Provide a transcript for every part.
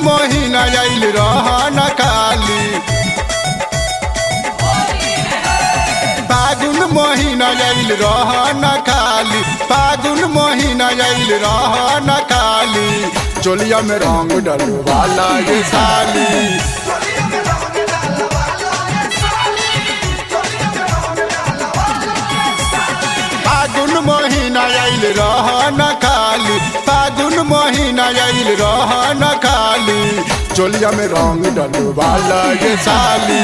महीना आइल रहन खाली फागुन महीना आइल रहन खाली फागुन महीना आइल रहन खाली चोलिया में रंग डलवाला ये साली फागुन महीना आइल रहन खाली फागुन महीना आइल रहन खाली चोलिया में रंग डलवाला ये साली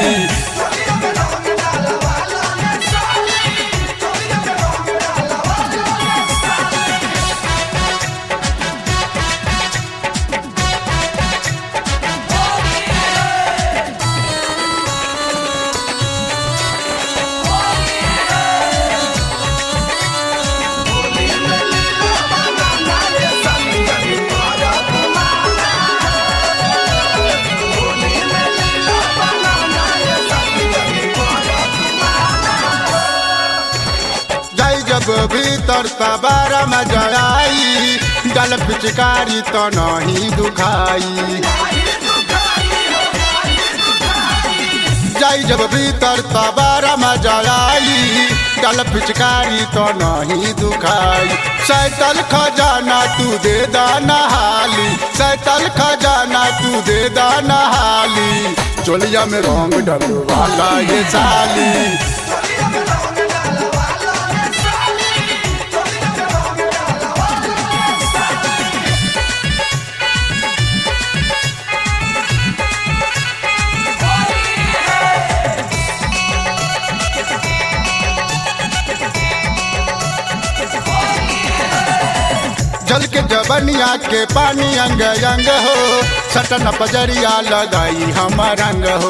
जाई जब भीतर तबारा में जड़ाई गल पिचकारी तो नहीं दुखाई जाई जब भीतर तबारा में जड़ाई गल पिचकारी तो नहीं दुखाई सैतल खजाना तू दे दाना हाली सैतल खजाना तू दे दाना हाली चोलिया में रंग डलवाला ये साली जल के जबनिया के पानी अंग अंग हो सटन पजरिया लगाई हम रंग हो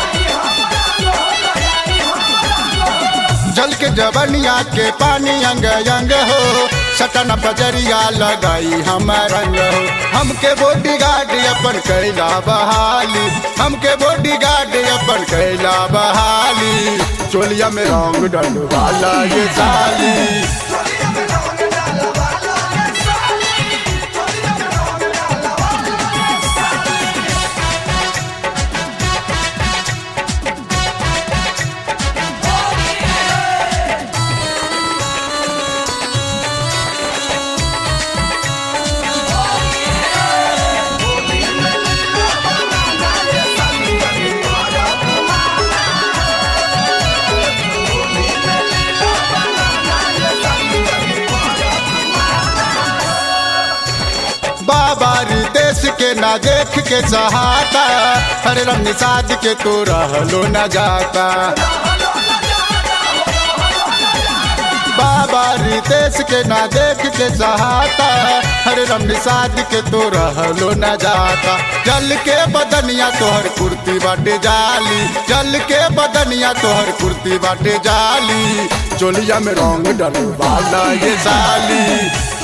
जल के जबनिया के पानी अंग अंग हो सटन पजरिया लगाई हम रंग हो हमके बॉडी गार्ड अपन कैला बहाली हमके बॉडी गार्ड अपन कैला बहाली चोलिया में रंग डलवाला ये साली बाबा री देश के ना देख के सहाता हरे रंग साध के तो रहलो न जाता बाबा री देश के ना देख के सहाता हरे रंग साध के तो रहलो न जाता जल के बदनिया तोहर कुर्ती बाटे जाली जल के बदनिया तोहर कुर्ती बाटे जाली चोलिया में रंग डलवाला ये साली